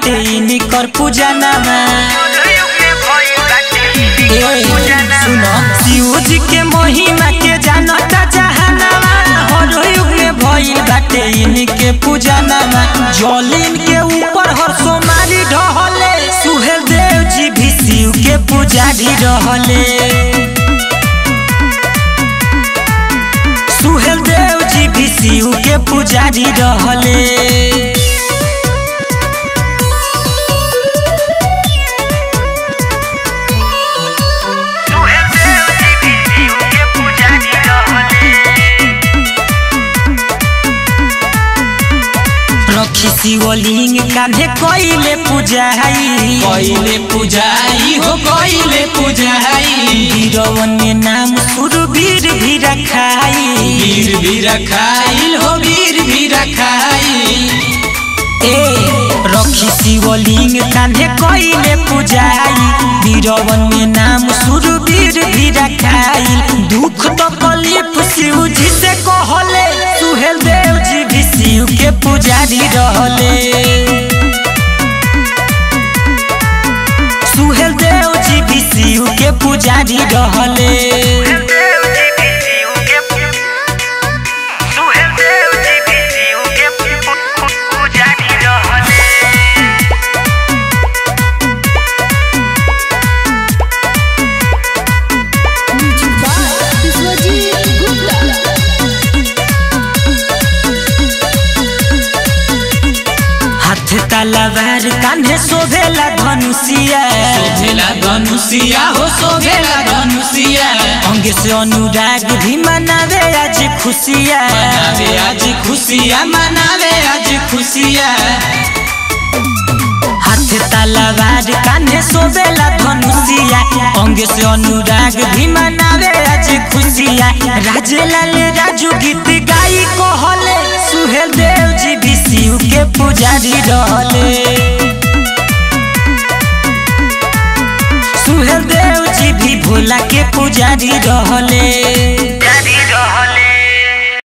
बाटे इनकर पूजा नामा ए, सुनो शिव जी के महिमा के जानता जहानामा हर युग में भइल बाटे इनके पूजा नामा जलिन के ऊपर हर सोमारी ढहले सुहेल देव जी भी शिव के पुजारी रहले सुहेल देव जी भी शिव के पुजारी रहले रखी शिवलिंग कांधे कइले पूजाई कइले पूजाई हो कइले पूजाई वीरवन में नाम सुरवीर भी रखाई वीर भी रखाइल हो वीर भी रखाइल ए रखी शिवलिंग कांधे कइले पूजाई वीरवन में नाम सुरवीर भी रखाई दुख तो कलिप शिव जी से कहले सुहेल देव जी भी शिव के पुजारी रहले सुहेल देव जी भी शिव के पुजारी रहले विश्वजीत गुप्ता हाथ तलवार कान्हे शोभेला धनुषिया शोभेला धनुषिया हो शोभेला धनुषिया अंग से अनुराग भी मनावे आज खुशिया मनावे आज खुशिया मनावे आज खुशिया हाथ तलवार कान्हे शोभेला धनुषिया अंग से अनुराग भी मनावे आज खुशिया राजेलाल राजू गीत गाई कहले सुहेल देव जी भी शिव के पुजारी रहले सुहेल देव जी भी भोला के पुजारी रहले